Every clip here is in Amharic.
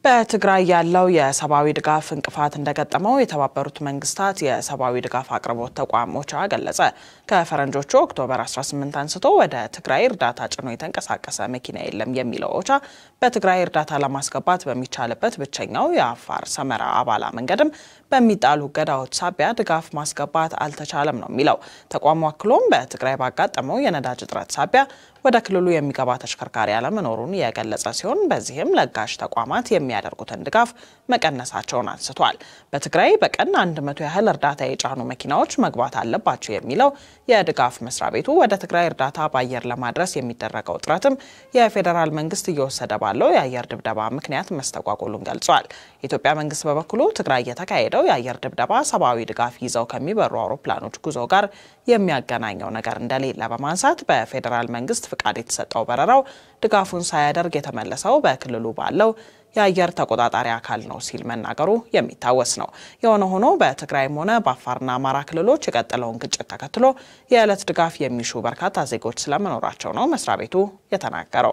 በትግራይ ያለው የሰብአዊ ድጋፍ እንቅፋት እንደገጠመው የተባበሩት መንግስታት የሰብአዊ ድጋፍ አቅርቦት ተቋም ኦቻ ገለጸ። ከፈረንጆቹ ኦክቶበር 18 አንስቶ ወደ ትግራይ እርዳታ ጭኖ የተንቀሳቀሰ መኪና የለም የሚለው ኦቻ በትግራይ እርዳታ ለማስገባት በሚቻልበት ብቸኛው የአፋር ሰመራ አባላ መንገድም በሚጣሉ እገዳዎች ሳቢያ ድጋፍ ማስገባት አልተቻለም ነው የሚለው ተቋሙ። አክሎም በትግራይ ባጋጠመው የነዳጅ እጥረት ሳቢያ ወደ ክልሉ የሚገባ ተሽከርካሪ አለመኖሩን የገለጸ ሲሆን በዚህም ለጋሽ ተቋማት የሚያደርጉትን ድጋፍ መቀነሳቸውን አንስቷል። በትግራይ በቀን አንድ መቶ ያህል እርዳታ የጫኑ መኪናዎች መግባት አለባቸው የሚለው የድጋፍ መስሪያ ቤቱ ወደ ትግራይ እርዳታ በአየር ለማድረስ የሚደረገው ጥረትም የፌዴራል መንግስት እየወሰደ ባለው የአየር ድብደባ ምክንያት መስተጓጎሉን ገልጿል። የኢትዮጵያ መንግስት በበኩሉ ትግራይ የተካሄደው የአየር ድብደባ ሰብአዊ ድጋፍ ይዘው ከሚበሩ አውሮፕላኖች ጉዞ ጋር የሚያገናኘው ነገር እንደሌለ በማንሳት በፌዴራል መንግስት ፍቃድ የተሰጠው በረራው ድጋፉን ሳያደርግ የተመለሰው በክልሉ ባለው የአየር ተቆጣጣሪ አካል ነው ሲል መናገሩ የሚታወስ ነው። የሆነ ሆኖ በትግራይም ሆነ በአፋርና አማራ ክልሎች የቀጠለውን ግጭት ተከትሎ የዕለት ድጋፍ የሚሹ በርካታ ዜጎች ስለመኖራቸው ነው መስሪያ ቤቱ የተናገረው።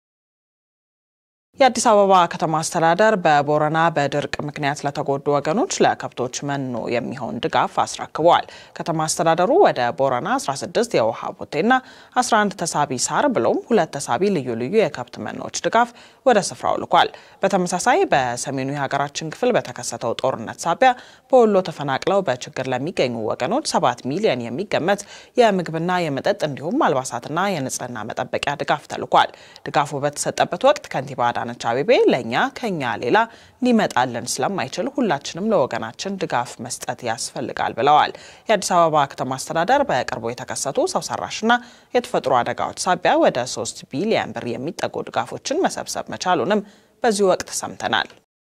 የአዲስ አበባ ከተማ አስተዳደር በቦረና በድርቅ ምክንያት ለተጎዱ ወገኖች ለከብቶች መኖ የሚሆን ድጋፍ አስረክበዋል። ከተማ አስተዳደሩ ወደ ቦረና 16 የውሃ ቦቴና 11 ተሳቢ ሳር ብሎም ሁለት ተሳቢ ልዩ ልዩ የከብት መኖዎች ድጋፍ ወደ ስፍራው ልኳል። በተመሳሳይ በሰሜኑ የሀገራችን ክፍል በተከሰተው ጦርነት ሳቢያ በወሎ ተፈናቅለው በችግር ለሚገኙ ወገኖች 7 ሚሊዮን የሚገመት የምግብና የመጠጥ እንዲሁም አልባሳትና የንጽህና መጠበቂያ ድጋፍ ተልኳል። ድጋፉ በተሰጠበት ወቅት ከንቲባ አዳነች አቤቤ ለእኛ ከኛ ሌላ ሊመጣልን ስለማይችል ሁላችንም ለወገናችን ድጋፍ መስጠት ያስፈልጋል ብለዋል። የአዲስ አበባ ከተማ አስተዳደር በቅርቡ የተከሰቱ ሰው ሰራሽና የተፈጥሮ አደጋዎች ሳቢያ ወደ ሶስት ቢሊዮን ብር የሚጠጉ ድጋፎችን መሰብሰብ መቻሉንም በዚህ ወቅት ሰምተናል።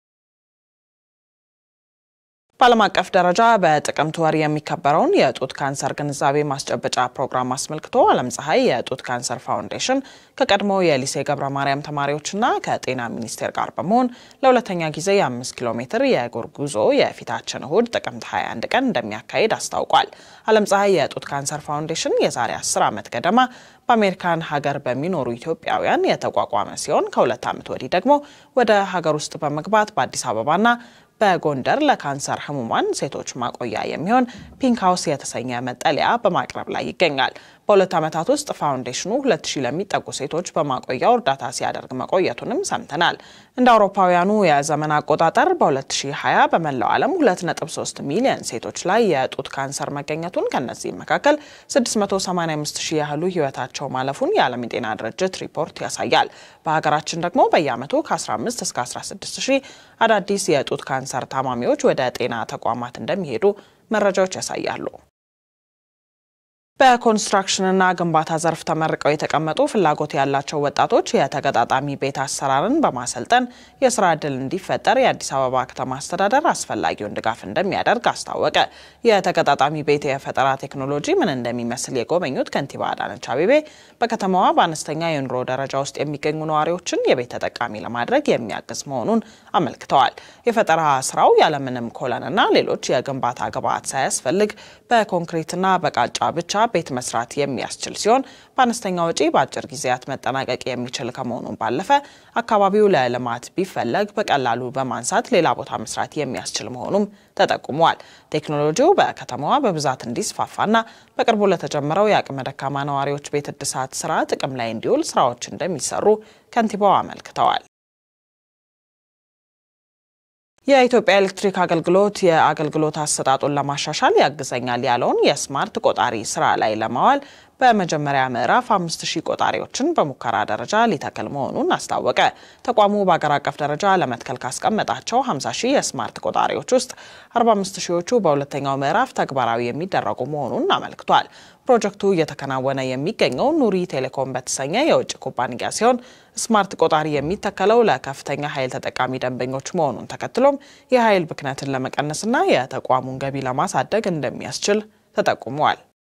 በዓለም አቀፍ ደረጃ በጥቅምት ወር የሚከበረውን የጡት ካንሰር ግንዛቤ ማስጨበጫ ፕሮግራም አስመልክቶ ዓለም ፀሐይ የጡት ካንሰር ፋውንዴሽን ከቀድሞ የሊሴ ገብረ ማርያም ተማሪዎችና ከጤና ሚኒስቴር ጋር በመሆን ለሁለተኛ ጊዜ የአምስት ኪሎ ሜትር የእግር ጉዞ የፊታችን እሁድ ጥቅምት 21 ቀን እንደሚያካሂድ አስታውቋል። ዓለም ፀሐይ የጡት ካንሰር ፋውንዴሽን የዛሬ 10 ዓመት ገደማ በአሜሪካን ሀገር በሚኖሩ ኢትዮጵያውያን የተቋቋመ ሲሆን ከሁለት ዓመት ወዲህ ደግሞ ወደ ሀገር ውስጥ በመግባት በአዲስ አበባና በጎንደር ለካንሰር ህሙማን ሴቶች ማቆያ የሚሆን ፒንክ ሀውስ የተሰኘ መጠለያ በማቅረብ ላይ ይገኛል። በሁለት ዓመታት ውስጥ ፋውንዴሽኑ ሁለት ሺህ ለሚጠጉ ሴቶች በማቆያው እርዳታ ሲያደርግ መቆየቱንም ሰምተናል። እንደ አውሮፓውያኑ የዘመን አቆጣጠር በ2020 በመላው ዓለም 2.3 ሚሊዮን ሴቶች ላይ የጡት ካንሰር መገኘቱን ከነዚህም መካከል 685 ሺህ ያህሉ ህይወታቸው ማለፉን የዓለም የጤና ድርጅት ሪፖርት ያሳያል። በሀገራችን ደግሞ በየዓመቱ ከ15 እስከ 16 ሺህ አዳዲስ የጡት ካንሰር ታማሚዎች ወደ ጤና ተቋማት እንደሚሄዱ መረጃዎች ያሳያሉ። በኮንስትራክሽንና ግንባታ ዘርፍ ተመርቀው የተቀመጡ ፍላጎት ያላቸው ወጣቶች የተገጣጣሚ ቤት አሰራርን በማሰልጠን የስራ ዕድል እንዲፈጠር የአዲስ አበባ ከተማ አስተዳደር አስፈላጊውን ድጋፍ እንደሚያደርግ አስታወቀ። የተገጣጣሚ ቤት የፈጠራ ቴክኖሎጂ ምን እንደሚመስል የጎበኙት ከንቲባ አዳነች አቤቤ በከተማዋ በአነስተኛ የኑሮ ደረጃ ውስጥ የሚገኙ ነዋሪዎችን የቤት ተጠቃሚ ለማድረግ የሚያግዝ መሆኑን አመልክተዋል። የፈጠራ ስራው ያለምንም ኮለንና ሌሎች የግንባታ ግብዓት ሳያስፈልግ በኮንክሪትና በቃጫ ብቻ ቤት መስራት የሚያስችል ሲሆን በአነስተኛ ወጪ በአጭር ጊዜያት መጠናቀቅ የሚችል ከመሆኑም ባለፈ አካባቢው ለልማት ቢፈለግ በቀላሉ በማንሳት ሌላ ቦታ መስራት የሚያስችል መሆኑም ተጠቁሟል። ቴክኖሎጂው በከተማዋ በብዛት እንዲስፋፋና በቅርቡ ለተጀመረው የአቅመ ደካማ ነዋሪዎች ቤት እድሳት ስራ ጥቅም ላይ እንዲውል ስራዎች እንደሚሰሩ ከንቲባው አመልክተዋል። የኢትዮጵያ ኤሌክትሪክ አገልግሎት የአገልግሎት አሰጣጡን ለማሻሻል ያግዘኛል ያለውን የስማርት ቆጣሪ ስራ ላይ ለማዋል በመጀመሪያ ምዕራፍ አምስት ሺህ ቆጣሪዎችን በሙከራ ደረጃ ሊተክል መሆኑን አስታወቀ። ተቋሙ በአገር አቀፍ ደረጃ ለመትከል ካስቀመጣቸው 50 ሺህ የስማርት ቆጣሪዎች ውስጥ 45 ሺዎቹ በሁለተኛው ምዕራፍ ተግባራዊ የሚደረጉ መሆኑን አመልክቷል። ፕሮጀክቱ እየተከናወነ የሚገኘው ኑሪ ቴሌኮም በተሰኘ የውጭ ኩባንያ ሲሆን ስማርት ቆጣሪ የሚተከለው ለከፍተኛ ኃይል ተጠቃሚ ደንበኞች መሆኑን ተከትሎም የኃይል ብክነትን ለመቀነስና የተቋሙን ገቢ ለማሳደግ እንደሚያስችል ተጠቁሟል።